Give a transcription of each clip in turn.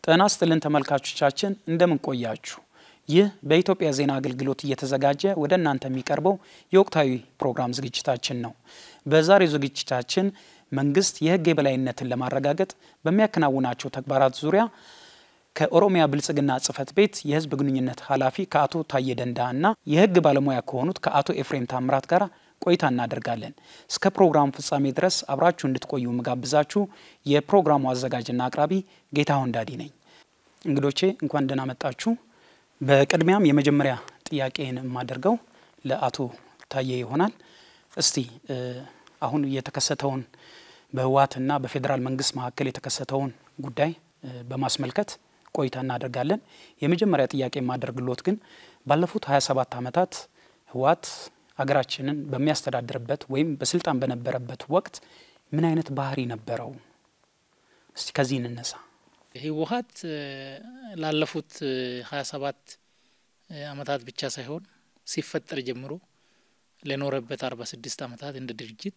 ጤና ይስጥልን ተመልካቾቻችን እንደምን ቆያችሁ? ይህ በኢትዮጵያ ዜና አገልግሎት እየተዘጋጀ ወደ እናንተ የሚቀርበው የወቅታዊ ፕሮግራም ዝግጅታችን ነው። በዛሬው ዝግጅታችን መንግስት የሕግ የበላይነትን ለማረጋገጥ በሚያከናውናቸው ተግባራት ዙሪያ ከኦሮሚያ ብልጽግና ጽሕፈት ቤት የሕዝብ ግንኙነት ኃላፊ ከአቶ ታዬ ደንደአ እና የሕግ ባለሙያ ከሆኑት ከአቶ ኤፍሬም ታምራት ጋር ቆይታ እናደርጋለን። እስከ ፕሮግራሙ ፍጻሜ ድረስ አብራችሁ እንድትቆዩ ምጋብዛችሁ የፕሮግራሙ አዘጋጅና አቅራቢ ጌታሁን ዳዲ ነኝ። እንግዶቼ እንኳን ደህና መጣችሁ። በቅድሚያም የመጀመሪያ ጥያቄን የማደርገው ለአቶ ታዬ ይሆናል። እስቲ አሁን የተከሰተውን በህወሓትና በፌዴራል መንግስት መካከል የተከሰተውን ጉዳይ በማስመልከት ቆይታ እናደርጋለን። የመጀመሪያ ጥያቄ የማደርግሎት ግን ባለፉት 27 ዓመታት ህወሓት ሀገራችንን በሚያስተዳድርበት ወይም በስልጣን በነበረበት ወቅት ምን አይነት ባህሪ ነበረው? እስቲ ከዚህ እንነሳ። ህወሓት ላለፉት ሀያ ሰባት አመታት ብቻ ሳይሆን ሲፈጠር ጀምሮ ለኖረበት አርባ ስድስት አመታት እንደ ድርጅት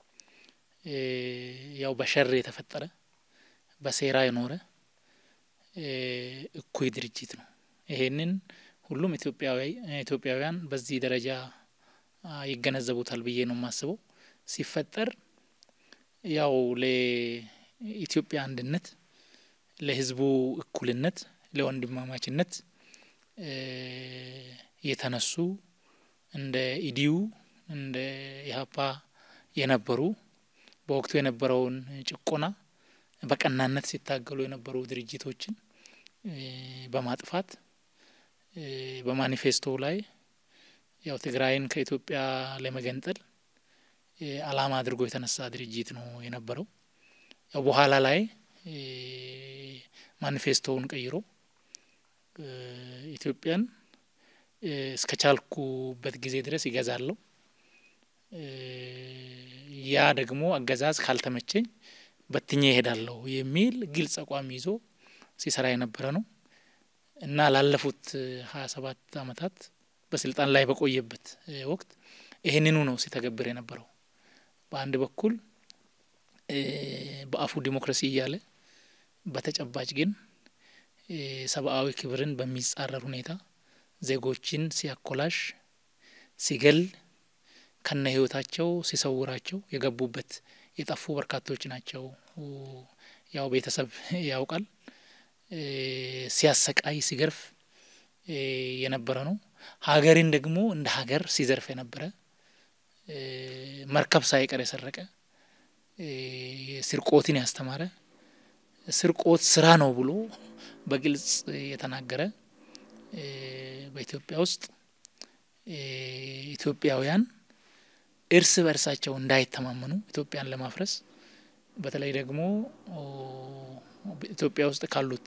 ያው በሸር የተፈጠረ በሴራ የኖረ እኩይ ድርጅት ነው። ይሄንን ሁሉም ኢትዮጵያውያን በዚህ ደረጃ ይገነዘቡታል ብዬ ነው የማስበው። ሲፈጠር ያው ለኢትዮጵያ አንድነት፣ ለህዝቡ እኩልነት፣ ለወንድማማችነት የተነሱ እንደ ኢዲዩ እንደ ኢህአፓ የነበሩ በወቅቱ የነበረውን ጭቆና በቀናነት ሲታገሉ የነበሩ ድርጅቶችን በማጥፋት በማኒፌስቶ ላይ ያው ትግራይን ከኢትዮጵያ ለመገንጠል ዓላማ አድርጎ የተነሳ ድርጅት ነው የነበረው። ያው በኋላ ላይ ማኒፌስቶውን ቀይሮ ኢትዮጵያን እስከ ቻልኩበት ጊዜ ድረስ ይገዛለሁ፣ ያ ደግሞ አገዛዝ ካልተመቸኝ በትኜ ይሄዳለሁ የሚል ግልጽ አቋም ይዞ ሲሰራ የነበረ ነው እና ላለፉት ሀያ ሰባት አመታት በስልጣን ላይ በቆየበት ወቅት ይህንኑ ነው ሲተገብር የነበረው። በአንድ በኩል በአፉ ዲሞክራሲ እያለ በተጨባጭ ግን ሰብአዊ ክብርን በሚጻረር ሁኔታ ዜጎችን ሲያኮላሽ፣ ሲገል፣ ከነ ህይወታቸው ሲሰውራቸው የገቡበት የጠፉ በርካቶች ናቸው። ያው ቤተሰብ ያውቃል። ሲያሰቃይ፣ ሲገርፍ የነበረ ነው። ሀገርን ደግሞ እንደ ሀገር ሲዘርፍ የነበረ መርከብ ሳይቀር የሰረቀ ስርቆትን ያስተማረ ስርቆት ስራ ነው ብሎ በግልጽ የተናገረ በኢትዮጵያ ውስጥ ኢትዮጵያውያን እርስ በእርሳቸው እንዳይተማመኑ ኢትዮጵያን ለማፍረስ በተለይ ደግሞ ኢትዮጵያ ውስጥ ካሉት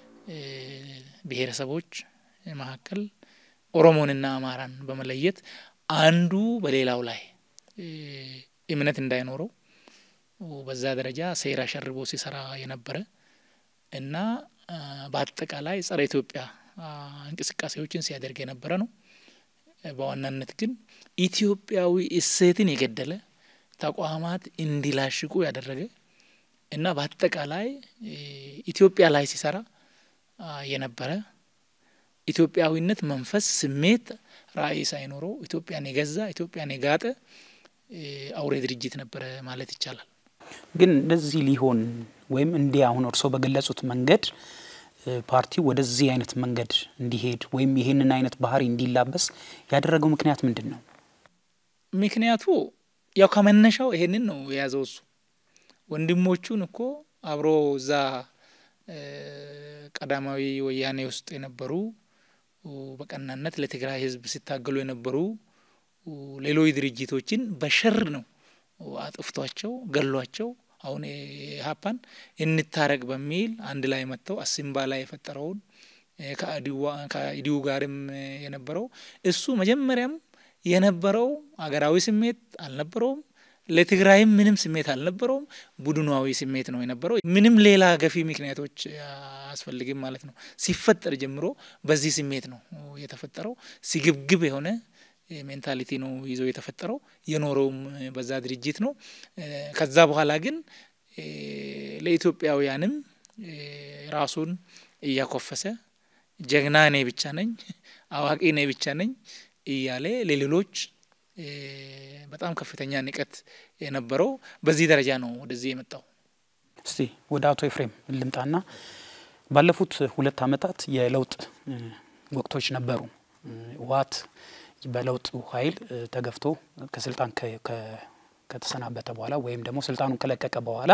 ብሔረሰቦች መካከል ኦሮሞንና አማራን በመለየት አንዱ በሌላው ላይ እምነት እንዳይኖረው በዛ ደረጃ ሴራ ሸርቦ ሲሰራ የነበረ እና በአጠቃላይ ጸረ ኢትዮጵያ እንቅስቃሴዎችን ሲያደርግ የነበረ ነው። በዋናነት ግን ኢትዮጵያዊ እሴትን የገደለ ተቋማት እንዲላሽቁ ያደረገ እና በአጠቃላይ ኢትዮጵያ ላይ ሲሰራ የነበረ ኢትዮጵያዊነት መንፈስ፣ ስሜት፣ ራዕይ ሳይኖረው ኢትዮጵያን የገዛ ኢትዮጵያን የጋጠ አውሬ ድርጅት ነበረ ማለት ይቻላል። ግን እንደዚህ ሊሆን ወይም እንዲህ አሁን እርስዎ በገለጹት መንገድ ፓርቲው ወደዚህ አይነት መንገድ እንዲሄድ ወይም ይህንን አይነት ባህሪ እንዲላበስ ያደረገው ምክንያት ምንድን ነው? ምክንያቱ ያው ከመነሻው ይሄንን ነው የያዘው። እሱ ወንድሞቹን እኮ አብሮ እዛ ቀዳማዊ ወያኔ ውስጥ የነበሩ በቀናነት ለትግራይ ሕዝብ ሲታገሉ የነበሩ ሌሎች ድርጅቶችን በሸር ነው አጥፍቷቸው ገሏቸው። አሁን ኢህአፓን እንታረቅ በሚል አንድ ላይ መጥተው አሲምባ ላይ የፈጠረውን ከኢዲዩ ጋርም የነበረው እሱ መጀመሪያም የነበረው አገራዊ ስሜት አልነበረውም። ለትግራይም ምንም ስሜት አልነበረውም። ቡድናዊ ስሜት ነው የነበረው። ምንም ሌላ ገፊ ምክንያቶች አያስፈልግም ማለት ነው። ሲፈጠር ጀምሮ በዚህ ስሜት ነው የተፈጠረው። ሲግብግብ የሆነ ሜንታሊቲ ነው ይዞ የተፈጠረው የኖረውም በዛ ድርጅት ነው። ከዛ በኋላ ግን ለኢትዮጵያውያንም ራሱን እያኮፈሰ ጀግና እኔ ብቻ ነኝ፣ አዋቂ እኔ ብቻ ነኝ እያለ ለሌሎች በጣም ከፍተኛ ንቀት የነበረው በዚህ ደረጃ ነው ወደዚህ የመጣው። እስቲ ወደ አቶ ኤፍሬም ልምጣና ባለፉት ሁለት ዓመታት የለውጥ ወቅቶች ነበሩ። ህወሓት በለውጡ ኃይል ተገፍቶ ከስልጣን ከተሰናበተ በኋላ ወይም ደግሞ ስልጣኑን ከለቀቀ በኋላ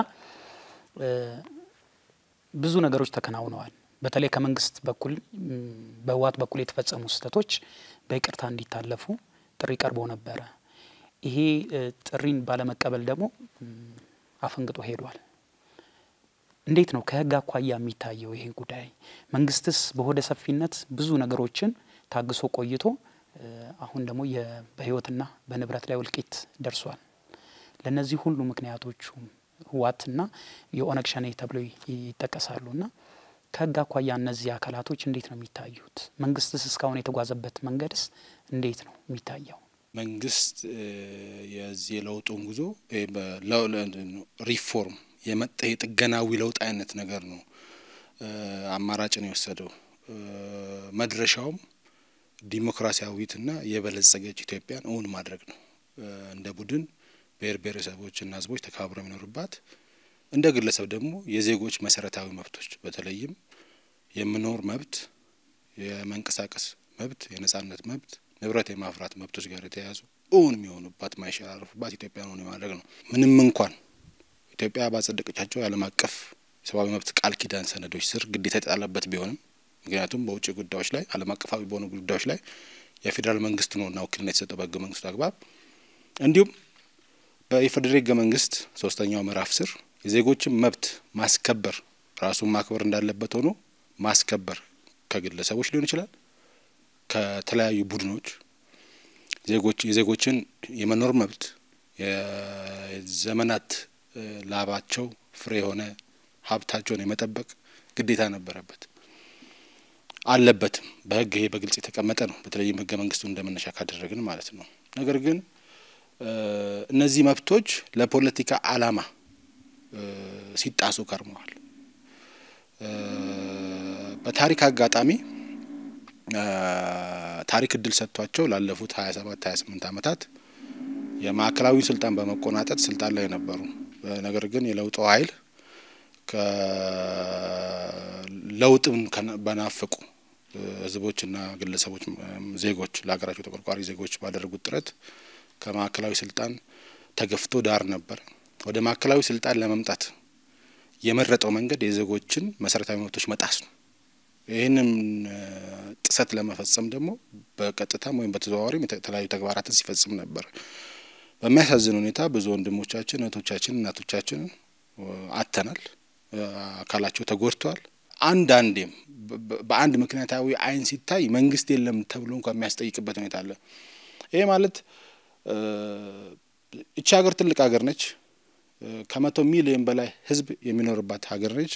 ብዙ ነገሮች ተከናውነዋል። በተለይ ከመንግስት በኩል በህወሓት በኩል የተፈጸሙ ስህተቶች በይቅርታ እንዲታለፉ ጥሪ ቀርቦ ነበረ። ይሄ ጥሪን ባለመቀበል ደግሞ አፈንግጦ ሄዷል። እንዴት ነው ከህግ አኳያ የሚታየው ይሄ ጉዳይ? መንግስትስ በሆደ ሰፊነት ብዙ ነገሮችን ታግሶ ቆይቶ አሁን ደግሞ በህይወትና በንብረት ላይ እልቂት ደርሷል። ለእነዚህ ሁሉ ምክንያቶቹ ህወሓትና የኦነግ ሸኔ ተብሎ ይጠቀሳሉና ከህግ አኳያ እነዚህ አካላቶች እንዴት ነው የሚታዩት? መንግስትስ እስካሁን የተጓዘበት መንገድስ እንዴት ነው የሚታየው? መንግስት የዚህ የለውጡን ጉዞ ሪፎርም የመጣ የጥገናዊ ለውጥ አይነት ነገር ነው አማራጭን የወሰደው። መድረሻውም ዲሞክራሲያዊትና የበለጸገች ኢትዮጵያን እውን ማድረግ ነው። እንደ ቡድን ብሔር ብሔረሰቦችና ህዝቦች ተከባብረው የሚኖሩባት እንደ ግለሰብ ደግሞ የዜጎች መሰረታዊ መብቶች በተለይም የመኖር መብት፣ የመንቀሳቀስ መብት፣ የነጻነት መብት፣ ንብረት የማፍራት መብቶች ጋር የተያያዙ እውን የሚሆኑባት ማይሸራረፉባት ኢትዮጵያን እውን የማድረግ ነው። ምንም እንኳን ኢትዮጵያ ባጸደቀቻቸው የዓለም አቀፍ የሰብአዊ መብት ቃል ኪዳን ሰነዶች ስር ግዴታ የተጣለበት ቢሆንም ምክንያቱም በውጭ ጉዳዮች ላይ ዓለም አቀፋዊ በሆኑ ጉዳዮች ላይ የፌዴራል መንግስት ነውና ውክልና የተሰጠው በህገ መንግስቱ አግባብ እንዲሁም በኢፌዴሪ ህገ መንግስት ሶስተኛው ምዕራፍ ስር የዜጎችን መብት ማስከበር ራሱን ማክበር እንዳለበት ሆኖ ማስከበር ከግለሰቦች ሊሆን ይችላል፣ ከተለያዩ ቡድኖች ዜጎች የዜጎችን የመኖር መብት የዘመናት ላባቸው ፍሬ የሆነ ሀብታቸውን የመጠበቅ ግዴታ ነበረበት አለበትም። በህግ ይሄ በግልጽ የተቀመጠ ነው። በተለይም ህገ መንግስቱ እንደመነሻ ካደረግን ማለት ነው። ነገር ግን እነዚህ መብቶች ለፖለቲካ አላማ ሲጣሱ ከርመዋል። በታሪክ አጋጣሚ ታሪክ እድል ሰጥቷቸው ላለፉት ሀያ ሰባት ሀያ ስምንት ዓመታት የማዕከላዊ ስልጣን በመቆናጠጥ ስልጣን ላይ ነበሩ። ነገር ግን የለውጡ ኃይል ለውጥን በናፈቁ ህዝቦችና ግለሰቦች፣ ዜጎች ለሀገራቸው ተቆርቋሪ ዜጎች ባደረጉት ጥረት ከማዕከላዊ ስልጣን ተገፍቶ ዳር ነበር። ወደ ማዕከላዊ ስልጣን ለመምጣት የመረጠው መንገድ የዜጎችን መሰረታዊ መብቶች መጣስ ነው። ይህንን ጥሰት ለመፈጸም ደግሞ በቀጥታም ወይም በተዘዋዋሪም የተለያዩ ተግባራትን ሲፈጽም ነበር። በሚያሳዝን ሁኔታ ብዙ ወንድሞቻችን፣ እህቶቻችን፣ እናቶቻችን አጥተናል። አካላቸው ተጎድተዋል። አንዳንዴም በአንድ ምክንያታዊ አይን ሲታይ መንግስት የለም ተብሎ እንኳ የሚያስጠይቅበት ሁኔታ አለ። ይሄ ማለት እቺ ሀገር ትልቅ ሀገር ነች። ከመቶ ሚሊዮን በላይ ህዝብ የሚኖርባት ሀገር ነች።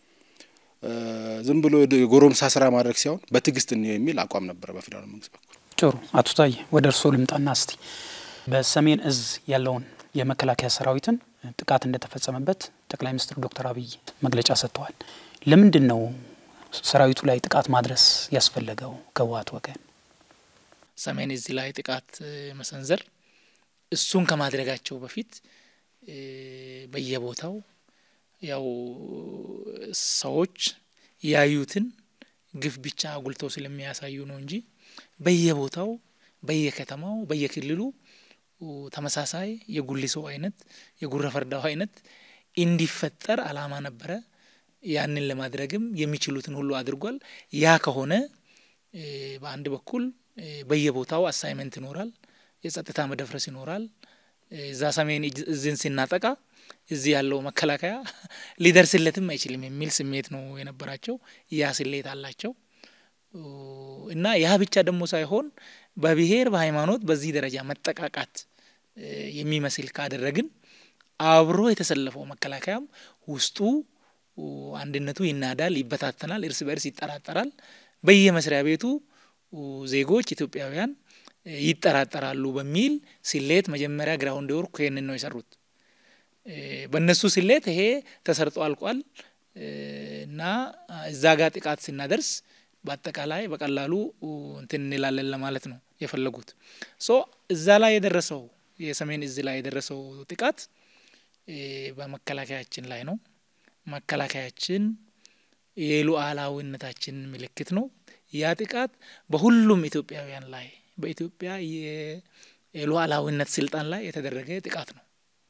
ዝም ብሎ የጎረምሳ ስራ ማድረግ ሲሆን በትዕግስት እንየው የሚል አቋም ነበረ በፌዴራል መንግስት በኩል። ጥሩ አቶ ታዬ ወደ እርስዎ ልምጣና እስቲ በሰሜን እዝ ያለውን የመከላከያ ሰራዊትን ጥቃት እንደተፈጸመበት ጠቅላይ ሚኒስትር ዶክተር አብይ መግለጫ ሰጥተዋል። ለምንድን ነው ሰራዊቱ ላይ ጥቃት ማድረስ ያስፈለገው ከህወሓት ወገን? ሰሜን እዝ ላይ ጥቃት መሰንዘር እሱን ከማድረጋቸው በፊት በየቦታው ያው ሰዎች ያዩትን ግፍ ብቻ አጉልተው ስለሚያሳዩ ነው እንጂ በየቦታው በየከተማው በየክልሉ ተመሳሳይ የጉሊሶ አይነት የጉረ ፈርዳው አይነት እንዲፈጠር አላማ ነበረ። ያንን ለማድረግም የሚችሉትን ሁሉ አድርጓል። ያ ከሆነ በአንድ በኩል በየቦታው አሳይመንት ይኖራል፣ የጸጥታ መደፍረስ ይኖራል። እዛ ሰሜን እዝን ስናጠቃ እዚህ ያለው መከላከያ ሊደርስለትም አይችልም የሚል ስሜት ነው የነበራቸው። ያ ስሌት አላቸው እና ያ ብቻ ደግሞ ሳይሆን በብሔር በሃይማኖት በዚህ ደረጃ መጠቃቃት የሚመስል ካደረግን አብሮ የተሰለፈው መከላከያም ውስጡ አንድነቱ ይናዳል፣ ይበታተናል፣ እርስ በርስ ይጠራጠራል። በየመስሪያ ቤቱ ዜጎች ኢትዮጵያውያን ይጠራጠራሉ በሚል ስሌት መጀመሪያ ግራውንድ ወርክ ይህንን ነው የሰሩት። በእነሱ ስሌት ይሄ ተሰርጦ አልቋል። እና እዛ ጋር ጥቃት ስናደርስ በአጠቃላይ በቀላሉ እንትን እንላለን ለማለት ነው የፈለጉት። ሶ እዛ ላይ የደረሰው የሰሜን እዝ ላይ የደረሰው ጥቃት በመከላከያችን ላይ ነው። መከላከያችን የሉዓላዊነታችን ምልክት ነው። ያ ጥቃት በሁሉም ኢትዮጵያውያን ላይ በኢትዮጵያ የሉዓላዊነት ስልጣን ላይ የተደረገ ጥቃት ነው።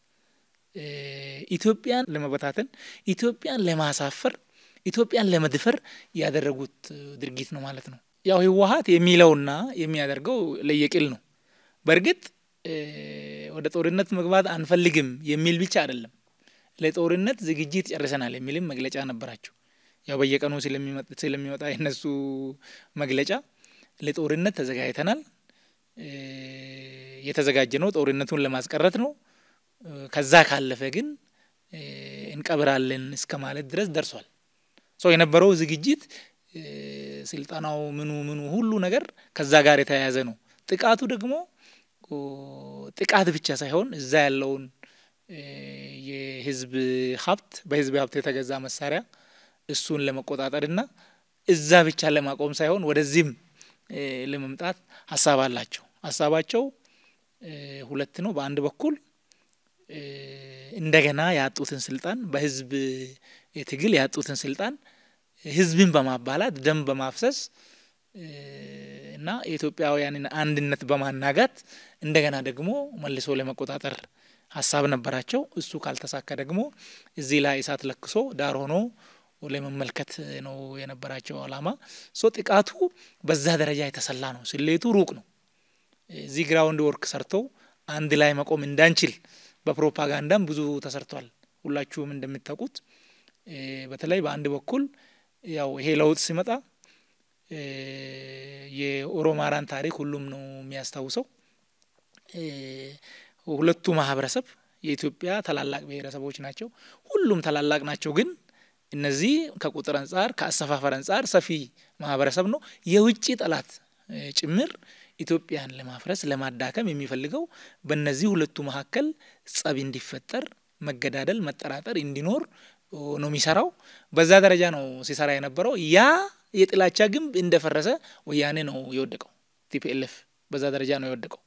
ኢትዮጵያን ለመበታተን፣ ኢትዮጵያን ለማሳፈር፣ ኢትዮጵያን ለመድፈር ያደረጉት ድርጊት ነው ማለት ነው። ያው ህወሀት የሚለውና የሚያደርገው ለየቅል ነው። በእርግጥ ወደ ጦርነት መግባት አንፈልግም የሚል ብቻ አይደለም። ለጦርነት ዝግጅት ጨርሰናል የሚልም መግለጫ ነበራቸው። ያው በየቀኑ ስለሚወጣ የነሱ መግለጫ ለጦርነት ተዘጋጅተናል፣ የተዘጋጀ ነው ጦርነቱን ለማስቀረት ነው። ከዛ ካለፈ ግን እንቀብራለን እስከ ማለት ድረስ ደርሷል። ሰው የነበረው ዝግጅት ስልጠናው፣ ምኑ ምኑ ሁሉ ነገር ከዛ ጋር የተያያዘ ነው። ጥቃቱ ደግሞ ጥቃት ብቻ ሳይሆን እዛ ያለውን የህዝብ ሀብት በህዝብ ሀብት የተገዛ መሳሪያ እሱን ለመቆጣጠርና እዛ ብቻ ለማቆም ሳይሆን ወደዚህም ለመምጣት ሀሳብ አላቸው። ሀሳባቸው ሁለት ነው። በአንድ በኩል እንደገና ያጡትን ስልጣን በህዝብ ትግል ያጡትን ስልጣን ህዝብን በማባላት ደም በማፍሰስ እና የኢትዮጵያውያንን አንድነት በማናጋት እንደገና ደግሞ መልሶ ለመቆጣጠር ሀሳብ ነበራቸው። እሱ ካልተሳካ ደግሞ እዚህ ላይ እሳት ለክሶ ዳር ሆኖ ለመመልከት ነው የነበራቸው አላማ። ሶ ጥቃቱ በዛ ደረጃ የተሰላ ነው። ስሌቱ ሩቅ ነው። እዚህ ግራውንድ ወርክ ሰርተው አንድ ላይ መቆም እንዳንችል በፕሮፓጋንዳም ብዙ ተሰርቷል። ሁላችሁም እንደምታውቁት በተለይ በአንድ በኩል ያው ይሄ ለውጥ ሲመጣ የኦሮማራን ታሪክ ሁሉም ነው የሚያስታውሰው። ሁለቱ ማህበረሰብ የኢትዮጵያ ታላላቅ ብሔረሰቦች ናቸው። ሁሉም ታላላቅ ናቸው። ግን እነዚህ ከቁጥር አንጻር ከአሰፋፈር አንጻር ሰፊ ማህበረሰብ ነው። የውጭ ጠላት ጭምር ኢትዮጵያን ለማፍረስ ለማዳከም የሚፈልገው በእነዚህ ሁለቱ መካከል ጸብ እንዲፈጠር፣ መገዳደል፣ መጠራጠር እንዲኖር ነው የሚሰራው። በዛ ደረጃ ነው ሲሰራ የነበረው። ያ የጥላቻ ግንብ እንደፈረሰ ወያኔ ነው የወደቀው። ቲፒኤልኤፍ በዛ ደረጃ ነው የወደቀው።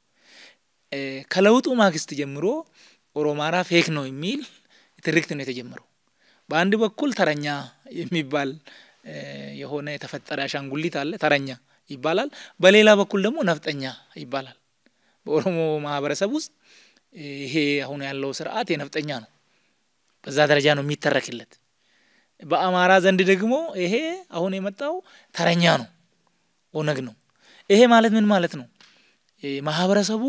ከለውጡ ማግስት ጀምሮ ኦሮማራ ፌክ ነው የሚል ትርክት ነው የተጀመረው። በአንድ በኩል ተረኛ የሚባል የሆነ የተፈጠረ አሻንጉሊት አለ፣ ተረኛ ይባላል። በሌላ በኩል ደግሞ ነፍጠኛ ይባላል። በኦሮሞ ማህበረሰብ ውስጥ ይሄ አሁን ያለው ስርዓት የነፍጠኛ ነው። በዛ ደረጃ ነው የሚተረክለት። በአማራ ዘንድ ደግሞ ይሄ አሁን የመጣው ተረኛ ነው፣ ኦነግ ነው። ይሄ ማለት ምን ማለት ነው? ማህበረሰቡ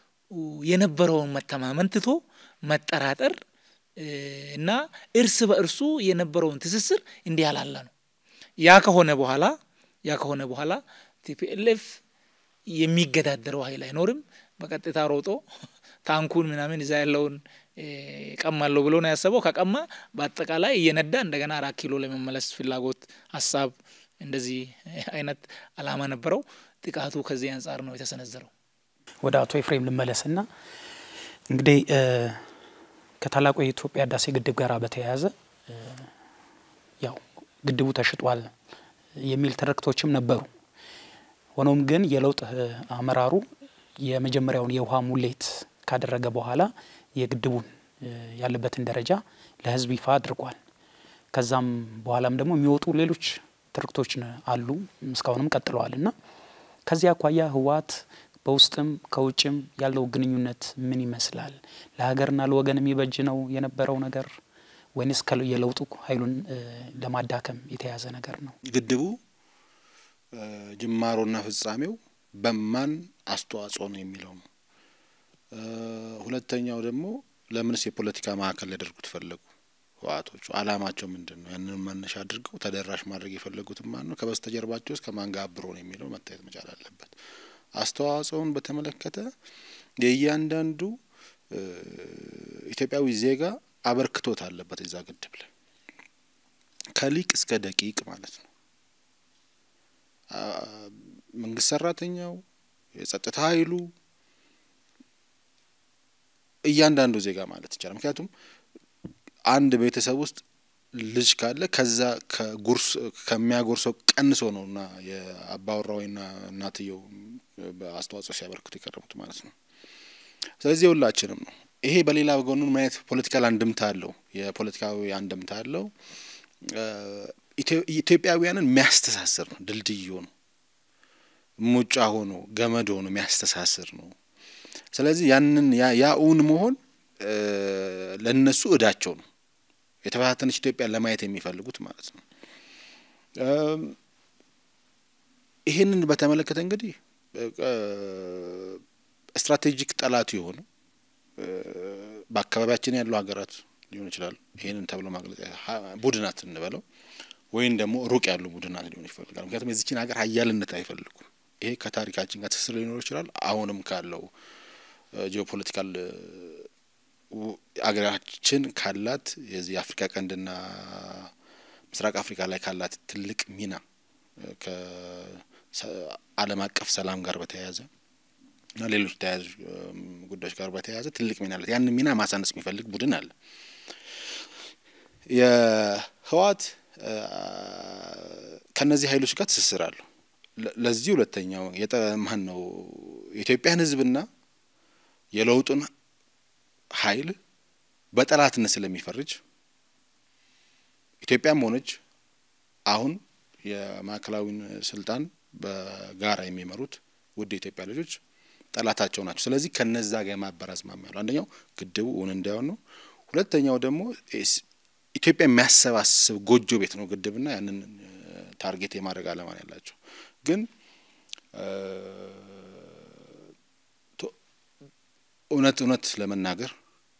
የነበረውን መተማመን ትቶ መጠራጠር እና እርስ በእርሱ የነበረውን ትስስር እንዲህ ያላላ ነው። ያ ከሆነ በኋላ ያ ከሆነ በኋላ ቲፒኤልኤፍ የሚገዳደረው ኃይል አይኖርም። በቀጥታ ሮጦ ታንኩን ምናምን እዛ ያለውን ቀማለሁ ብሎ ነው ያሰበው። ከቀማ በአጠቃላይ እየነዳ እንደገና አራት ኪሎ ለመመለስ ፍላጎት፣ ሀሳብ እንደዚህ አይነት አላማ ነበረው። ጥቃቱ ከዚህ አንጻር ነው የተሰነዘረው። ወደ አቶ ኤፍሬም ልመለስና እንግዲህ ከታላቁ የኢትዮጵያ ህዳሴ ግድብ ጋር በተያያዘ ያው ግድቡ ተሽጧል የሚል ትርክቶችም ነበሩ። ሆኖም ግን የለውጥ አመራሩ የመጀመሪያውን የውሃ ሙሌት ካደረገ በኋላ የግድቡን ያለበትን ደረጃ ለህዝብ ይፋ አድርጓል። ከዛም በኋላም ደግሞ የሚወጡ ሌሎች ትርክቶች አሉ፣ እስካሁንም ቀጥለዋል እና ከዚህ አኳያ ህወሓት በውስጥም ከውጭም ያለው ግንኙነት ምን ይመስላል? ለሀገርና ለወገን የሚበጅ ነው የነበረው ነገር ወይንስ የለውጡ ኃይሉን ለማዳከም የተያዘ ነገር ነው? ግድቡ ጅማሮና ፍጻሜው በማን አስተዋጽኦ ነው የሚለው ነው። ሁለተኛው ደግሞ ለምንስ የፖለቲካ ማዕከል ሊያደርጉት ፈለጉ? ህወሓቶቹ አላማቸው ምንድን ነው? ያንን መነሻ አድርገው ተደራሽ ማድረግ የፈለጉት ማን ነው? ከበስተጀርባቸው ውስጥ ከማን ጋር አብሮ ነው የሚለው መታየት መቻል አለበት። አስተዋጽኦን በተመለከተ የእያንዳንዱ ኢትዮጵያዊ ዜጋ አበርክቶት አለበት እዛ ግድብ ላይ ከሊቅ እስከ ደቂቅ ማለት ነው። መንግስት ሰራተኛው፣ የጸጥታ ኃይሉ፣ እያንዳንዱ ዜጋ ማለት ይቻላል። ምክንያቱም አንድ ቤተሰብ ውስጥ ልጅ ካለ ከዛ ከጉርስ ከሚያጎርሰው ቀንሶ ነው እና የአባወራዊና እናትየው አስተዋጽኦ ሲያበረክቱ የቀረቡት ማለት ነው። ስለዚህ የሁላችንም ነው። ይሄ በሌላ ጎኑ ምን አይነት ፖለቲካል አንድምታ አለው? የፖለቲካዊ አንድምታ አለው። ኢትዮጵያውያንን የሚያስተሳስር ነው። ድልድይ ሆኖ ሙጫ ሆኖ ገመድ ሆኖ የሚያስተሳስር ነው። ስለዚህ ያንን ያ እውን መሆን ለእነሱ እዳቸው ነው። የተበታተነች ኢትዮጵያን ለማየት የሚፈልጉት ማለት ነው። ይህንን በተመለከተ እንግዲህ ስትራቴጂክ ጠላቱ የሆኑ በአካባቢያችን ያሉ ሀገራት ሊሆን ይችላል። ይህንን ተብሎ ማግለጽ ቡድናት እንበለው ወይም ደግሞ ሩቅ ያሉ ቡድናት ሊሆን ይፈልጋል። ምክንያቱም የዚችን ሀገር ሀያልነት አይፈልጉም። ይሄ ከታሪካችን ጋር ትስስር ሊኖር ይችላል። አሁንም ካለው ጂኦፖለቲካል አገራችን ካላት የዚህ የአፍሪካ ቀንድና ምስራቅ አፍሪካ ላይ ካላት ትልቅ ሚና ከዓለም አቀፍ ሰላም ጋር በተያያዘ እና ሌሎች ተያያዥ ጉዳዮች ጋር በተያያዘ ትልቅ ሚና አለት። ያንን ሚና ማሳነስ የሚፈልግ ቡድን አለ። የህወሓት ከእነዚህ ኃይሎች ጋር ትስስር አለው። ለዚህ ሁለተኛው የጠማን ነው የኢትዮጵያን ህዝብና የለውጡን ኃይል በጠላትነት ስለሚፈርጅ ኢትዮጵያም ሆነች አሁን የማዕከላዊን ስልጣን በጋራ የሚመሩት ውድ የኢትዮጵያ ልጆች ጠላታቸው ናቸው። ስለዚህ ከነዛ ጋር የማበር አዝማሚያ ያለው አንደኛው ግድቡ እውን እንዳይሆን ነው። ሁለተኛው ደግሞ ኢትዮጵያ የሚያሰባስብ ጎጆ ቤት ነው ግድብና ያንን ታርጌት የማድረግ አላማ ያላቸው ግን እውነት እውነት ለመናገር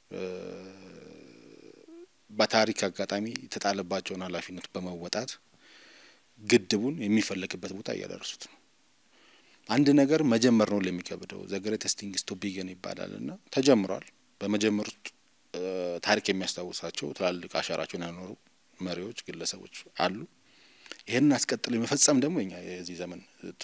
በታሪክ አጋጣሚ የተጣለባቸውን ኃላፊነት በመወጣት ግድቡን የሚፈለግበት ቦታ እያደረሱት ነው። አንድ ነገር መጀመር ነው ለሚከብደው ዘ ግሬተስት ቲንግስ ቱ ቢገን ይባላል እና ተጀምሯል። በመጀመር ውስጥ ታሪክ የሚያስታውሳቸው ትላልቅ አሻራቸውን ያኖሩ መሪዎች፣ ግለሰቦች አሉ። ይህንን አስቀጥሎ የመፈጸም ደግሞ እኛ የዚህ ዘመን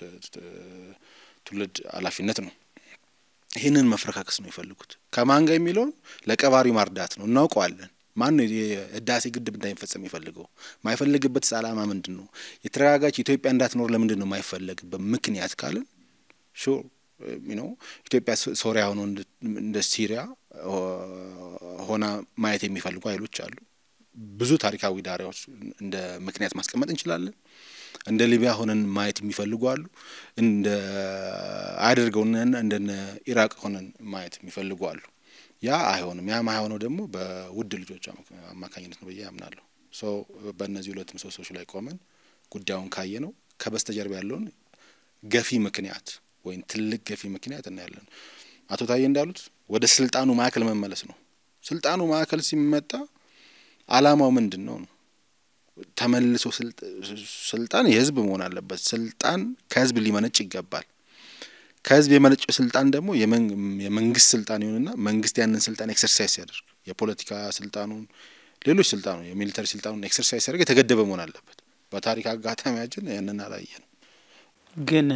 ትውልድ ኃላፊነት ነው። ይህንን መፈረካከስ ነው የሚፈልጉት። ከማን ጋር የሚለውን ለቀባሪ ማርዳት ነው እናውቀዋለን። ማን ነው የህዳሴ ግድብ እንዳይፈጸም የሚፈልገው? ማይፈልግበት ዓላማ ምንድን ነው? የተረጋጋች ኢትዮጵያ እንዳትኖር ለምንድን ነው የማይፈለግበት ምክንያት ካልን ሹር ነው ኢትዮጵያ ሶሪያ ሆኖ እንደ ሲሪያ ሆና ማየት የሚፈልጉ ኃይሎች አሉ። ብዙ ታሪካዊ ዳራዎች እንደ ምክንያት ማስቀመጥ እንችላለን። እንደ ሊቢያ ሆነን ማየት የሚፈልጉ አሉ። እንደ አድርገውና እንደነ ኢራቅ ሆነን ማየት የሚፈልጉ አሉ። ያ አይሆንም። ያ ማይሆነው ደግሞ በውድ ልጆች አማካኝነት ነው ብዬ አምናለሁ። ሶ በእነዚህ ሁለት ምሰሶች ላይ ቆመን ጉዳዩን ካየ ነው ከበስተጀርባ ያለውን ገፊ ምክንያት ወይም ትልቅ ገፊ ምክንያት እናያለን። አቶ ታዬ እንዳሉት ወደ ስልጣኑ ማዕከል መመለስ ነው። ስልጣኑ ማዕከል ሲመጣ አላማው ምንድን ነው ነው ተመልሶ ስልጣን የህዝብ መሆን አለበት። ስልጣን ከህዝብ ሊመነጭ ይገባል። ከህዝብ የመነጨ ስልጣን ደግሞ የመንግስት ስልጣን ይሁንና መንግስት ያንን ስልጣን ኤክሰርሳይዝ ሲያደርግ የፖለቲካ ስልጣኑን፣ ሌሎች ስልጣኑ የሚሊተሪ ስልጣኑን ኤክሰርሳይዝ ሲያደርግ የተገደበ መሆን አለበት። በታሪክ አጋጣሚያችን ያንን አላየንም። ግን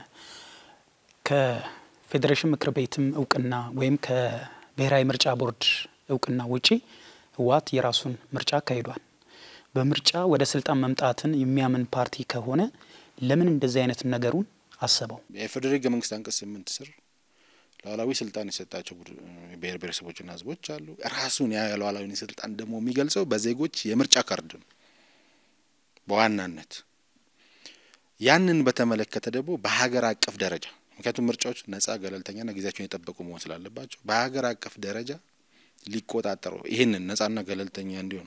ከፌዴሬሽን ምክር ቤትም እውቅና ወይም ከብሔራዊ ምርጫ ቦርድ እውቅና ውጪ ህወሓት የራሱን ምርጫ አካሂዷል። በምርጫ ወደ ስልጣን መምጣትን የሚያምን ፓርቲ ከሆነ ለምን እንደዚህ አይነት ነገሩን አሰበው? የፌዴራል ህገ መንግስት አንቀጽ ስምንት ስር ሉዓላዊ ስልጣን የሰጣቸው ብሔር ብሔረሰቦችና ህዝቦች አሉ። ራሱን ያ ሉዓላዊ ስልጣን ደግሞ የሚገልጸው በዜጎች የምርጫ ካርድ ነው በዋናነት ያንን በተመለከተ ደግሞ በሀገር አቀፍ ደረጃ ምክንያቱም ምርጫዎች ነጻ ገለልተኛና ጊዜያቸውን የጠበቁ መሆን ስላለባቸው በሀገር አቀፍ ደረጃ ሊቆጣጠሩ ይህንን ነጻና ገለልተኛ እንዲሆን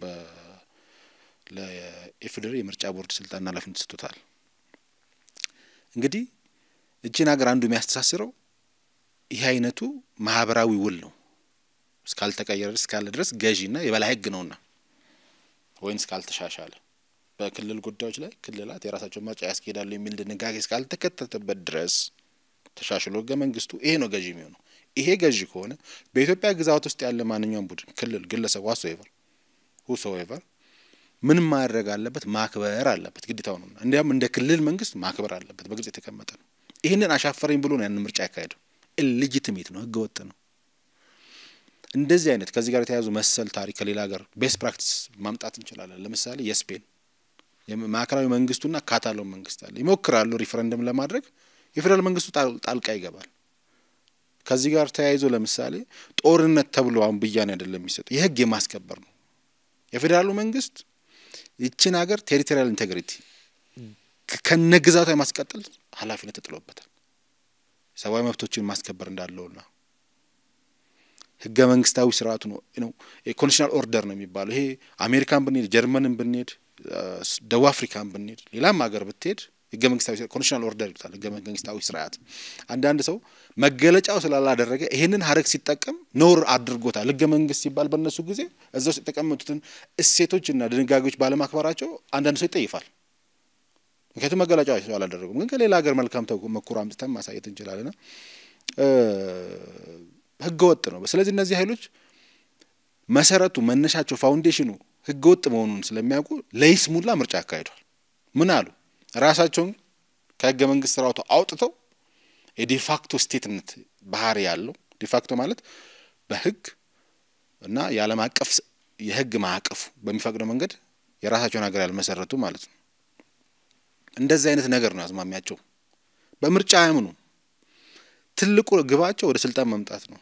ለኢፌዴሪ የምርጫ ቦርድ ስልጣንና ኃላፊነት ሰጥቶታል። እንግዲህ እችን ሀገር አንዱ የሚያስተሳስረው ይህ አይነቱ ማህበራዊ ውል ነው። እስካልተቀየረ እስካለ ድረስ ገዢና የበላይ ህግ ነውና ወይም እስካልተሻሻለ በክልል ጉዳዮች ላይ ክልላት የራሳቸውን ምርጫ ያስኬዳሉ የሚል ድንጋጌ እስካልተከተተበት ድረስ ተሻሽሎ ህገ መንግስቱ ይሄ ነው ገዢ የሚሆነው። ይሄ ገዢ ከሆነ በኢትዮጵያ ግዛት ውስጥ ያለ ማንኛውም ቡድን፣ ክልል፣ ግለሰብ ዋሶኤቨር ሁሶኤቨር ምን ማድረግ አለበት? ማክበር አለበት፣ ግዴታው ነው። እንዲያም እንደ ክልል መንግስት ማክበር አለበት፣ በግልጽ የተቀመጠ ነው። ይህንን አሻፈረኝ ብሎ ነው ያንን ምርጫ ያካሄደው። ኢሌጂቲሜት ነው፣ ህገ ወጥ ነው። እንደዚህ አይነት ከዚህ ጋር የተያያዙ መሰል ታሪክ ከሌላ ሀገር ቤስት ፕራክቲስ ማምጣት እንችላለን። ለምሳሌ የስፔን ማዕከላዊ መንግስቱና ካታሎን መንግስት አለ። ይሞክራሉ ሪፈረንደም ለማድረግ የፌዴራል መንግስቱ ጣልቃ ይገባል። ከዚህ ጋር ተያይዞ ለምሳሌ ጦርነት ተብሎ አሁን ብያኔ አይደለም የሚሰጠው የህግ የማስከበር ነው። የፌዴራሉ መንግስት ይችን ሀገር ቴሪቶሪያል ኢንቴግሪቲ ከነግዛቷ የማስቀጠል ኃላፊነት ተጥሎበታል። ሰብአዊ መብቶችን ማስከበር እንዳለውና ህገ መንግስታዊ ስርዓቱ ነው ነው ኮንዲሽናል ኦርደር ነው የሚባለው። ይሄ አሜሪካን ብንሄድ ጀርመንን ብንሄድ ደቡብ አፍሪካን ብንሄድ ሌላም ሀገር ብትሄድ ህገ መንግስታዊ ኮንዲሽናል ኦርደር ይሉታል። ህገ መንግስታዊ ስርዓት አንዳንድ ሰው መገለጫው ስላላደረገ ይሄንን ሀረግ ሲጠቀም ኖር አድርጎታል። ህገ መንግስት ሲባል በእነሱ ጊዜ እዛ ውስጥ የተቀመጡትን እሴቶችና ድንጋጌዎች ባለማክበራቸው አንዳንድ ሰው ይጠይፋል። ምክንያቱም መገለጫው ሰው አላደረጉም። ግን ከሌላ ሀገር መልካም ተሞክሮ አምጥተን ማሳየት እንችላለን። ህገ ወጥ ነው። ስለዚህ እነዚህ ኃይሎች መሰረቱ መነሻቸው ፋውንዴሽኑ ህገ ወጥ መሆኑን ስለሚያውቁ ለይስሙላ ምርጫ ያካሂዷል። ምን አሉ? ራሳቸውን ከህገ መንግስት ስርዓቱ አውጥተው የዲፋክቶ ስቴትነት ባህሪ ያለው ዲፋክቶ ማለት በህግ እና የዓለም አቀፍ የህግ ማዕቀፉ በሚፈቅደው መንገድ የራሳቸውን ሀገር ያልመሰረቱ ማለት ነው። እንደዚህ አይነት ነገር ነው አዝማሚያቸው። በምርጫ አያምኑ። ትልቁ ግባቸው ወደ ስልጣን መምጣት ነው።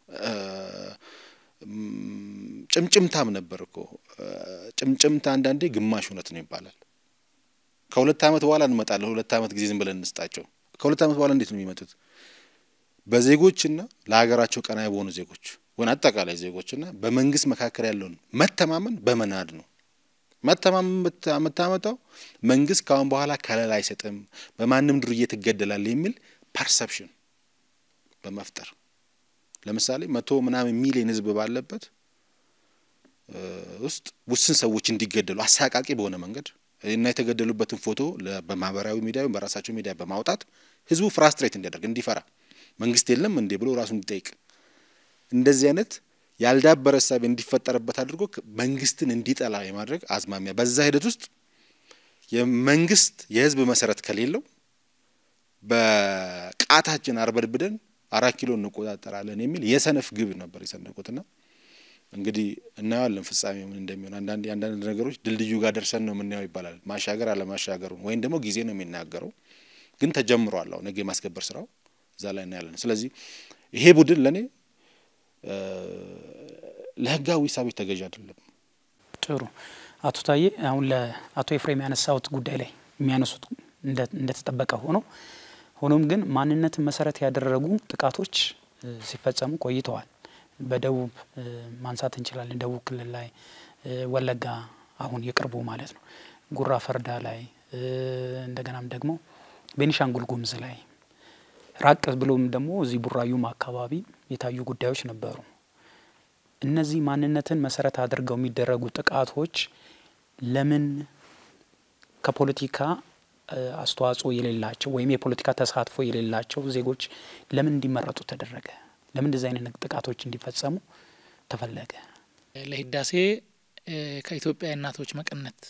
ጭምጭምታም ነበር እኮ ጭምጭምታ አንዳንዴ ግማሽ እውነት ነው ይባላል። ከሁለት ዓመት በኋላ እንመጣለን። ሁለት ዓመት ጊዜ ዝም ብለን እንስጣቸው። ከሁለት ዓመት በኋላ እንዴት ነው የሚመጡት? በዜጎችና ለሀገራቸው ቀናይ በሆኑ ዜጎች ወይም አጠቃላይ ዜጎችና በመንግስት መካከል ያለውን መተማመን በመናድ ነው። መተማመን የምታመጣው መንግስት ከአሁን በኋላ ከለላ አይሰጥም፣ በማንም ዱርዬ ትገደላለህ የሚል ፐርሰፕሽን በመፍጠር ለምሳሌ መቶ ምናምን ሚሊዮን ህዝብ ባለበት ውስጥ ውስን ሰዎች እንዲገደሉ አሳቃቂ በሆነ መንገድ እና የተገደሉበትን ፎቶ በማህበራዊ ሚዲያ ወይም በራሳቸው ሚዲያ በማውጣት ህዝቡ ፍራስትሬት እንዲያደርግ እንዲፈራ መንግስት የለም እንዴ ብሎ ራሱ እንዲጠይቅ እንደዚህ አይነት ያልዳበረ እሳቤ እንዲፈጠርበት አድርጎ መንግስትን እንዲጠላ የማድረግ አዝማሚያ በዛ ሂደት ውስጥ የመንግስት የህዝብ መሰረት ከሌለው በቃታችን አርበድብደን አራት ኪሎ እንቆጣጠራለን የሚል የሰነፍ ግብ ነበር የሰነቁትና እንግዲህ እናየዋለን ፍጻሜ ምን እንደሚሆን። አንዳንድ አንዳንድ ነገሮች ድልድዩ ጋር ደርሰን ነው የምናየው ይባላል። ማሻገር አለማሻገሩን ወይም ደግሞ ጊዜ ነው የሚናገረው። ግን ተጀምሯል። አሁን ህግ የማስከበር ስራው እዛ ላይ እናያለን። ስለዚህ ይሄ ቡድን ለእኔ ለህጋዊ ሳቤት ተገዥ አይደለም። ጥሩ አቶ ታዬ፣ አሁን ለአቶ ኤፍሬም ያነሳሁት ጉዳይ ላይ የሚያነሱት እንደተጠበቀ ሆኖ ሆኖም ግን ማንነትን መሰረት ያደረጉ ጥቃቶች ሲፈጸሙ ቆይተዋል። በደቡብ ማንሳት እንችላለን። ደቡብ ክልል ላይ ወለጋ፣ አሁን የቅርቡ ማለት ነው፣ ጉራ ፈርዳ ላይ እንደገናም ደግሞ ቤኒሻንጉል ጉሙዝ ላይ ራቅ ብሎም ደግሞ እዚህ ቡራዩም አካባቢ የታዩ ጉዳዮች ነበሩ። እነዚህ ማንነትን መሰረት አድርገው የሚደረጉ ጥቃቶች ለምን ከፖለቲካ አስተዋጽኦ የሌላቸው ወይም የፖለቲካ ተሳትፎ የሌላቸው ዜጎች ለምን እንዲመረጡ ተደረገ? ለምን እንደዚህ አይነት ጥቃቶች እንዲፈጸሙ ተፈለገ? ለህዳሴ ከኢትዮጵያ እናቶች መቀነት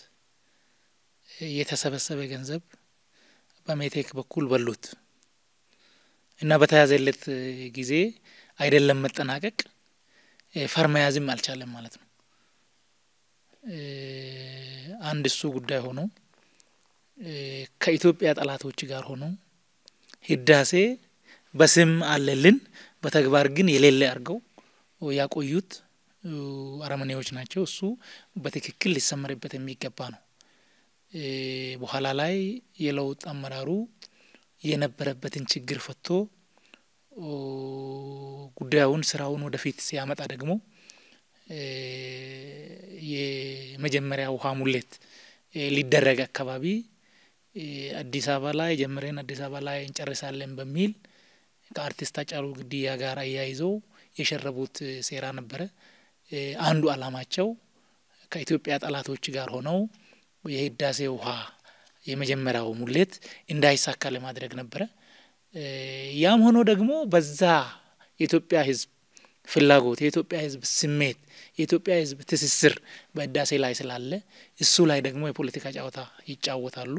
የተሰበሰበ ገንዘብ በሜቴክ በኩል በሉት እና በተያዘለት ጊዜ አይደለም መጠናቀቅ ፈር መያዝም አልቻለም ማለት ነው። አንድ እሱ ጉዳይ ሆኖ ከኢትዮጵያ ጠላቶች ጋር ሆኖ ህዳሴ በስም አለልን በተግባር ግን የሌለ አድርገው ያቆዩት አረመኔዎች ናቸው። እሱ በትክክል ሊሰመርበት የሚገባ ነው። በኋላ ላይ የለውጥ አመራሩ የነበረበትን ችግር ፈቶ ጉዳዩን ስራውን ወደፊት ሲያመጣ ደግሞ የመጀመሪያ ውሃ ሙሌት ሊደረግ አካባቢ አዲስ አበባ ላይ ጀምረን አዲስ አበባ ላይ እንጨርሳለን በሚል ከአርቲስት ሃጫሉ ግድያ ጋር አያይዘው የሸረቡት ሴራ ነበረ። አንዱ አላማቸው ከኢትዮጵያ ጠላቶች ጋር ሆነው የህዳሴ ውሃ የመጀመሪያው ሙሌት እንዳይሳካ ለማድረግ ነበረ። ያም ሆኖ ደግሞ በዛ የኢትዮጵያ ህዝብ ፍላጎት፣ የኢትዮጵያ ህዝብ ስሜት፣ የኢትዮጵያ ህዝብ ትስስር በህዳሴ ላይ ስላለ እሱ ላይ ደግሞ የፖለቲካ ጨዋታ ይጫወታሉ።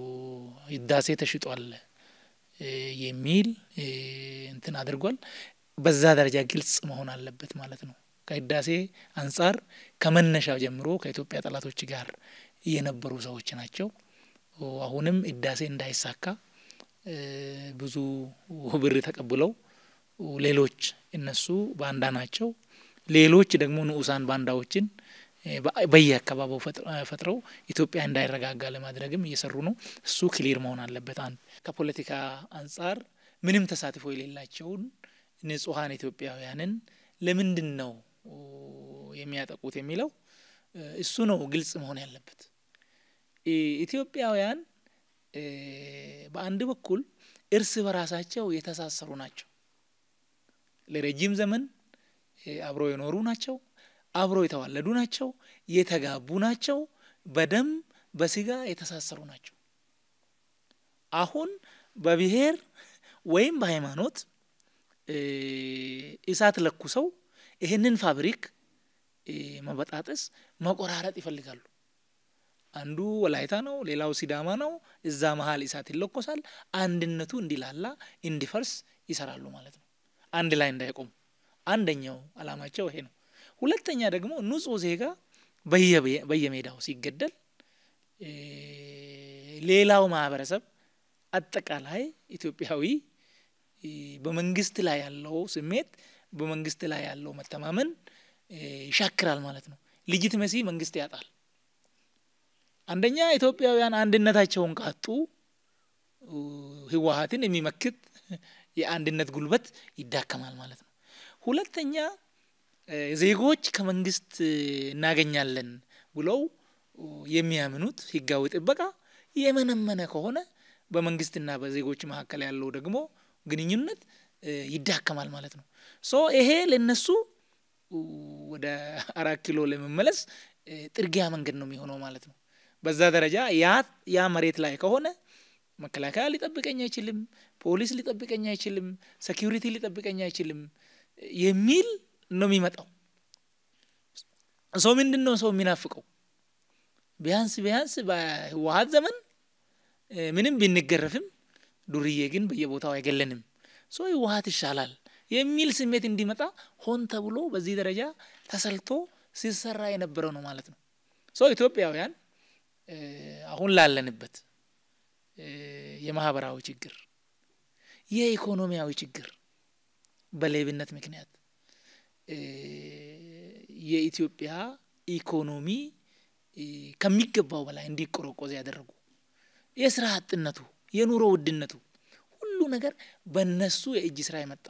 ህዳሴ ተሽጧል የሚል እንትን አድርጓል። በዛ ደረጃ ግልጽ መሆን አለበት ማለት ነው። ከህዳሴ አንጻር ከመነሻው ጀምሮ ከኢትዮጵያ ጠላቶች ጋር የነበሩ ሰዎች ናቸው። አሁንም ህዳሴ እንዳይሳካ ብዙ ብር ተቀብለው ሌሎች እነሱ ባንዳ ናቸው፣ ሌሎች ደግሞ ንዑሳን ባንዳዎችን በየአካባቢው ፈጥረው ኢትዮጵያ እንዳይረጋጋ ለማድረግም እየሰሩ ነው። እሱ ክሊር መሆን አለበት። አንድ ከፖለቲካ አንጻር ምንም ተሳትፎ የሌላቸውን ንጹሐን ኢትዮጵያውያንን ለምንድን ነው የሚያጠቁት የሚለው እሱ ነው ግልጽ መሆን ያለበት። ኢትዮጵያውያን በአንድ በኩል እርስ በራሳቸው የተሳሰሩ ናቸው። ለረጅም ዘመን አብረው የኖሩ ናቸው። አብረው የተዋለዱ ናቸው። የተጋቡ ናቸው። በደም በስጋ የተሳሰሩ ናቸው። አሁን በብሔር ወይም በሃይማኖት እሳት ለኩሰው ይህንን ፋብሪክ መበጣጠስ፣ መቆራረጥ ይፈልጋሉ። አንዱ ወላይታ ነው፣ ሌላው ሲዳማ ነው። እዛ መሀል እሳት ይለኮሳል። አንድነቱ እንዲላላ እንዲፈርስ ይሰራሉ ማለት ነው። አንድ ላይ እንዳይቆሙ አንደኛው አላማቸው ይሄ ነው። ሁለተኛ ደግሞ ንጹህ ዜጋ በየሜዳው ሲገደል ሌላው ማህበረሰብ አጠቃላይ ኢትዮጵያዊ በመንግስት ላይ ያለው ስሜት በመንግስት ላይ ያለው መተማመን ይሻክራል ማለት ነው። ሊጂትመሲ መንግስት ያጣል። አንደኛ ኢትዮጵያውያን አንድነታቸውን ካጡ ህወሀትን የሚመክት የአንድነት ጉልበት ይዳከማል ማለት ነው። ሁለተኛ ዜጎች ከመንግስት እናገኛለን ብለው የሚያምኑት ህጋዊ ጥበቃ የመነመነ ከሆነ በመንግስትና በዜጎች መካከል ያለው ደግሞ ግንኙነት ይዳከማል ማለት ነው። ሶ ይሄ ለነሱ ወደ አራት ኪሎ ለመመለስ ጥርጊያ መንገድ ነው የሚሆነው ማለት ነው። በዛ ደረጃ ያ ያ መሬት ላይ ከሆነ መከላከያ ሊጠብቀኝ አይችልም፣ ፖሊስ ሊጠብቀኝ አይችልም፣ ሴኪሪቲ ሊጠብቀኝ አይችልም የሚል ነው የሚመጣው። ሰው ምንድን ነው ሰው የሚናፍቀው? ቢያንስ ቢያንስ በህወሀት ዘመን ምንም ብንገረፍም ዱርዬ ግን በየቦታው አይገለንም፣ ሰው ህወሀት ይሻላል የሚል ስሜት እንዲመጣ ሆን ተብሎ በዚህ ደረጃ ተሰልቶ ሲሰራ የነበረው ነው ማለት ነው። ሰው ኢትዮጵያውያን አሁን ላለንበት የማህበራዊ ችግር፣ የኢኮኖሚያዊ ችግር በሌብነት ምክንያት የኢትዮጵያ ኢኮኖሚ ከሚገባው በላይ እንዲቆረቆዝ ያደረጉ የስራ አጥነቱ፣ የኑሮ ውድነቱ ሁሉ ነገር በእነሱ የእጅ ስራ የመጣ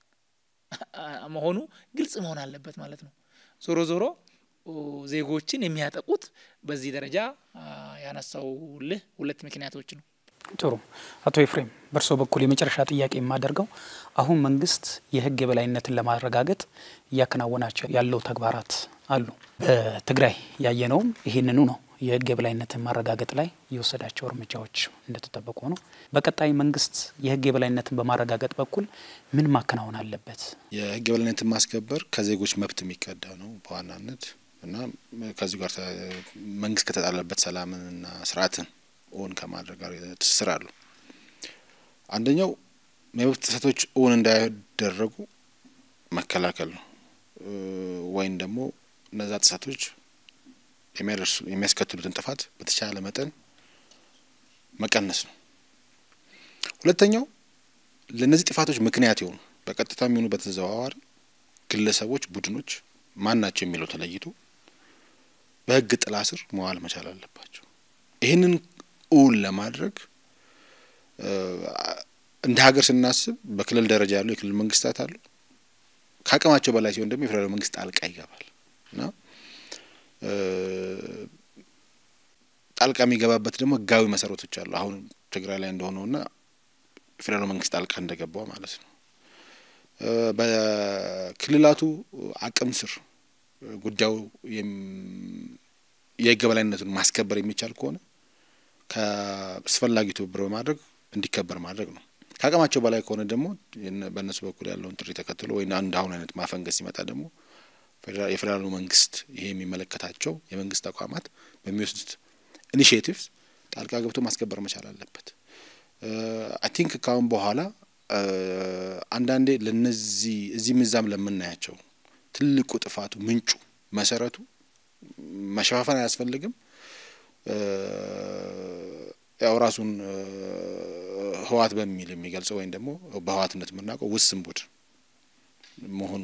መሆኑ ግልጽ መሆን አለበት ማለት ነው። ዞሮ ዞሮ ዜጎችን የሚያጠቁት በዚህ ደረጃ ያነሳውልህ ሁለት ምክንያቶች ነው። ጥሩ አቶ ኤፍሬም በእርስዎ በኩል የመጨረሻ ጥያቄ የማደርገው አሁን መንግስት የህግ የበላይነትን ለማረጋገጥ እያከናወናቸው ያለው ተግባራት አሉ። በትግራይ ያየነውም ይህንኑ ነው። የህግ የበላይነትን ማረጋገጥ ላይ የወሰዳቸው እርምጃዎች እንደተጠበቁ ነው። በቀጣይ መንግስት የህግ የበላይነትን በማረጋገጥ በኩል ምን ማከናወን አለበት? የህግ የበላይነትን ማስከበር ከዜጎች መብት የሚቀዳ ነው በዋናነት እና ከዚሁ ጋር መንግስት ከተጣለበት ሰላምንና ስርዓትን እውን ከማድረግ ጋር ትስስር አሉ። አንደኛው የመብት ጥሰቶች እውን እንዳይደረጉ መከላከል ነው ወይም ደግሞ እነዛ ጥሰቶች የሚያደርሱ የሚያስከትሉትን ጥፋት በተቻለ መጠን መቀነስ ነው። ሁለተኛው ለእነዚህ ጥፋቶች ምክንያት የሆኑ በቀጥታ የሚሆኑ በተዘዋዋሪ ግለሰቦች፣ ቡድኖች ማን ናቸው የሚለው ተለይቶ በህግ ጥላ ስር መዋል መቻል አለባቸው። ይህንን እውን ለማድረግ እንደ ሀገር ስናስብ በክልል ደረጃ ያሉ የክልል መንግስታት አሉ። ከአቅማቸው በላይ ሲሆን ደግሞ የፌዴራል መንግስት ጣልቃ ይገባል እና ጣልቃ የሚገባበት ደግሞ ህጋዊ መሰረቶች አሉ። አሁን ትግራይ ላይ እንደሆነውና የፌዴራል መንግስት ጣልቃ እንደገባው ማለት ነው። በክልላቱ አቅም ስር ጉዳዩ የህግ የበላይነቱን ማስከበር የሚቻል ከሆነ ከአስፈላጊ ትብብር በማድረግ እንዲከበር ማድረግ ነው። ከአቅማቸው በላይ ከሆነ ደግሞ በእነሱ በኩል ያለውን ጥሪ ተከትሎ ወይ አንድ አሁን አይነት ማፈንገስ ሲመጣ ደግሞ የፌዴራሉ መንግስት ይሄ የሚመለከታቸው የመንግስት ተቋማት በሚወስዱት ኢኒሽቲቭስ ጣልቃ ገብቶ ማስከበር መቻል አለበት። አይ ቲንክ ካሁን በኋላ አንዳንዴ ለነዚህ እዚህም እዛም ለምናያቸው ትልቁ ጥፋቱ ምንጩ መሰረቱ መሸፋፈን አያስፈልግም። ያው ራሱን ህወሓት በሚል የሚገልጸው ወይም ደግሞ በህወሓትነት የምናውቀው ውስን ቡድን መሆኑ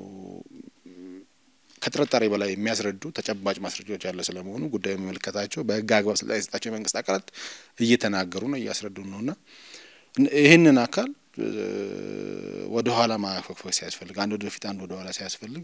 ከጥርጣሬ በላይ የሚያስረዱ ተጨባጭ ማስረጃዎች ያለ ስለመሆኑ ጉዳዩ የሚመለከታቸው በህግ አግባብ ስልጣን የሰጣቸው የመንግስት አካላት እየተናገሩ ነው፣ እያስረዱ ነው እና ይህንን አካል ወደ ኋላ ማፈግፈግ ሲያስፈልግ አንድ ወደ በፊት አንድ ወደ ኋላ ሲያስፈልግ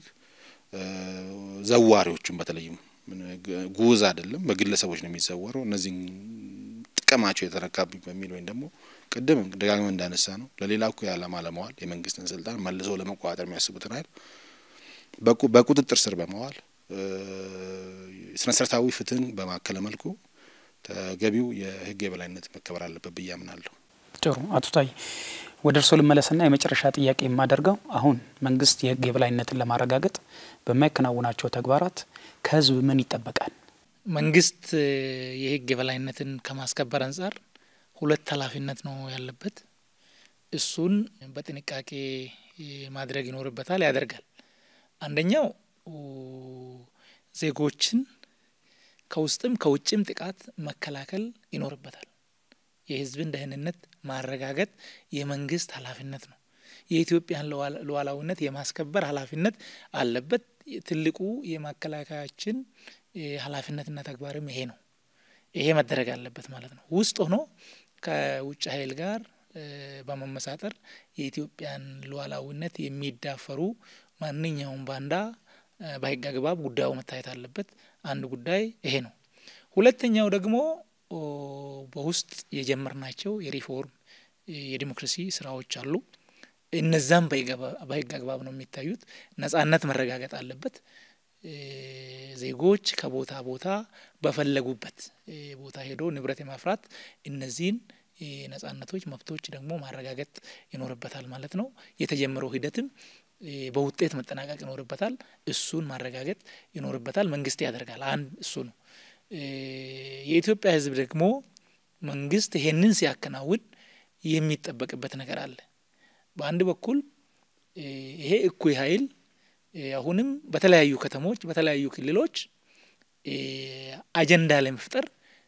ዘዋሪዎቹም በተለይም ጉዝ አይደለም በግለሰቦች ነው የሚዘወረው። እነዚህን ጥቅማቸው የተረካብኝ በሚል ወይም ደግሞ ቅድም ደጋግመን እንዳነሳ ነው ለሌላ እኩይ ዓላማ ለመዋል የመንግስትን ስልጣን መልሰው ለመቆጣጠር የሚያስቡትን ኃይል በቁጥጥር ስር በመዋል ስነ ስርዓታዊ ፍትህን በማከለ መልኩ ተገቢው የህግ የበላይነት መከበር አለበት ብዬ አምናለሁ። ጥሩ አቶ ታዬ ወደ እርስዎ ልመለስና የመጨረሻ ጥያቄ የማደርገው አሁን መንግስት የህግ የበላይነትን ለማረጋገጥ በማይከናውናቸው ተግባራት ከህዝብ ምን ይጠበቃል? መንግስት የህግ የበላይነትን ከማስከበር አንጻር ሁለት ኃላፊነት ነው ያለበት። እሱን በጥንቃቄ ማድረግ ይኖርበታል፣ ያደርጋል። አንደኛው ዜጎችን ከውስጥም ከውጭም ጥቃት መከላከል ይኖርበታል። የህዝብን ደህንነት ማረጋገጥ የመንግስት ኃላፊነት ነው። የኢትዮጵያን ሉዓላዊነት የማስከበር ኃላፊነት አለበት። ትልቁ የመከላከያችን ኃላፊነትና ተግባርም ይሄ ነው። ይሄ መደረግ አለበት ማለት ነው። ውስጥ ሆኖ ከውጭ ኃይል ጋር በመመሳጠር የኢትዮጵያን ሉዓላዊነት የሚዳፈሩ ማንኛውም ባንዳ በህግ አግባብ ጉዳዩ መታየት አለበት። አንድ ጉዳይ ይሄ ነው። ሁለተኛው ደግሞ በውስጥ የጀመርናቸው የሪፎርም የዲሞክራሲ ስራዎች አሉ። እነዛም በህግ አግባብ ነው የሚታዩት። ነጻነት መረጋገጥ አለበት። ዜጎች ከቦታ ቦታ በፈለጉበት ቦታ ሄዶ ንብረት የማፍራት እነዚህን ነጻነቶች፣ መብቶች ደግሞ ማረጋገጥ ይኖርበታል ማለት ነው። የተጀመረው ሂደትም በውጤት መጠናቀቅ ይኖርበታል። እሱን ማረጋገጥ ይኖርበታል። መንግስት ያደርጋል። አንድ እሱ ነው። የኢትዮጵያ ህዝብ ደግሞ መንግስት ይሄንን ሲያከናውን የሚጠበቅበት ነገር አለ። በአንድ በኩል ይሄ እኩይ ኃይል አሁንም በተለያዩ ከተሞች በተለያዩ ክልሎች አጀንዳ ለመፍጠር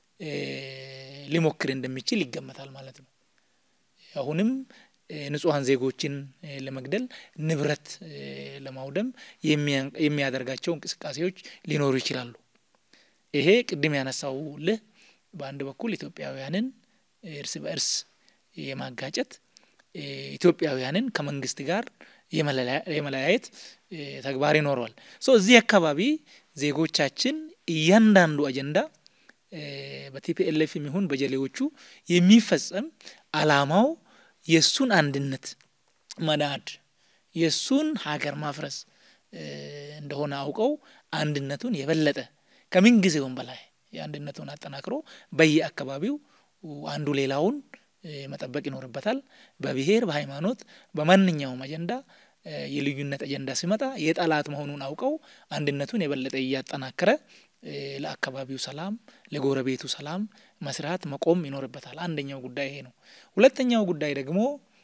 ሊሞክር እንደሚችል ይገመታል ማለት ነው። አሁንም ንጹሐን ዜጎችን ለመግደል ንብረት ለማውደም የሚያደርጋቸው እንቅስቃሴዎች ሊኖሩ ይችላሉ። ይሄ ቅድም ያነሳው ልህ በአንድ በኩል ኢትዮጵያውያንን እርስ በእርስ የማጋጨት ኢትዮጵያውያንን ከመንግስት ጋር የመለያየት ተግባር ይኖረዋል። ሶ እዚህ አካባቢ ዜጎቻችን እያንዳንዱ አጀንዳ በቲፒኤልኤፍ የሚሆን በጀሌዎቹ የሚፈጸም አላማው የእሱን አንድነት መናድ የእሱን ሀገር ማፍረስ እንደሆነ አውቀው አንድነቱን የበለጠ ከምን ጊዜውም በላይ የአንድነቱን አጠናክሮ በየአካባቢው አንዱ ሌላውን መጠበቅ ይኖርበታል። በብሔር በሃይማኖት፣ በማንኛውም አጀንዳ የልዩነት አጀንዳ ሲመጣ የጠላት መሆኑን አውቀው አንድነቱን የበለጠ እያጠናከረ ለአካባቢው ሰላም፣ ለጎረቤቱ ሰላም መስራት መቆም ይኖርበታል። አንደኛው ጉዳይ ይሄ ነው። ሁለተኛው ጉዳይ ደግሞ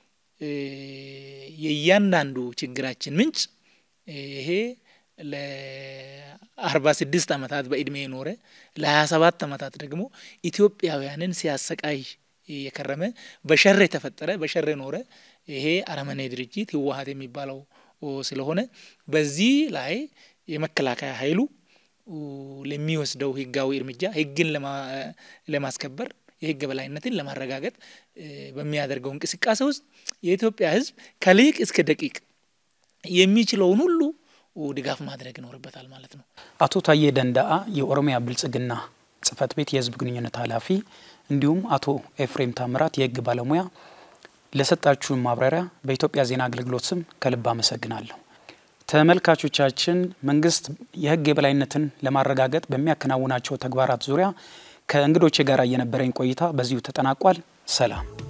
የእያንዳንዱ ችግራችን ምንጭ ይሄ ለአርባ ስድስት ዓመታት በእድሜ የኖረ ለሀያ ሰባት ዓመታት ደግሞ ኢትዮጵያውያንን ሲያሰቃይ የከረመ በሸር የተፈጠረ በሸር የኖረ ይሄ አረመኔ ድርጅት ህወሀት የሚባለው ስለሆነ በዚህ ላይ የመከላከያ ኃይሉ ለሚወስደው ህጋዊ እርምጃ ህግን ለማስከበር የህግ በላይነትን ለማረጋገጥ በሚያደርገው እንቅስቃሴ ውስጥ የኢትዮጵያ ህዝብ ከሊቅ እስከ ደቂቅ የሚችለውን ሁሉ ድጋፍ ማድረግ ይኖርበታል ማለት ነው። አቶ ታዬ ደንዳአ የኦሮሚያ ብልጽግና ጽህፈት ቤት የህዝብ ግንኙነት ኃላፊ እንዲሁም አቶ ኤፍሬም ታምራት የህግ ባለሙያ ለሰጣችሁን ማብራሪያ በኢትዮጵያ ዜና አገልግሎት ስም ከልብ አመሰግናለሁ። ተመልካቾቻችን መንግስት የህግ የበላይነትን ለማረጋገጥ በሚያከናውናቸው ተግባራት ዙሪያ ከእንግዶቼ ጋር የነበረኝ ቆይታ በዚሁ ተጠናቋል። ሰላም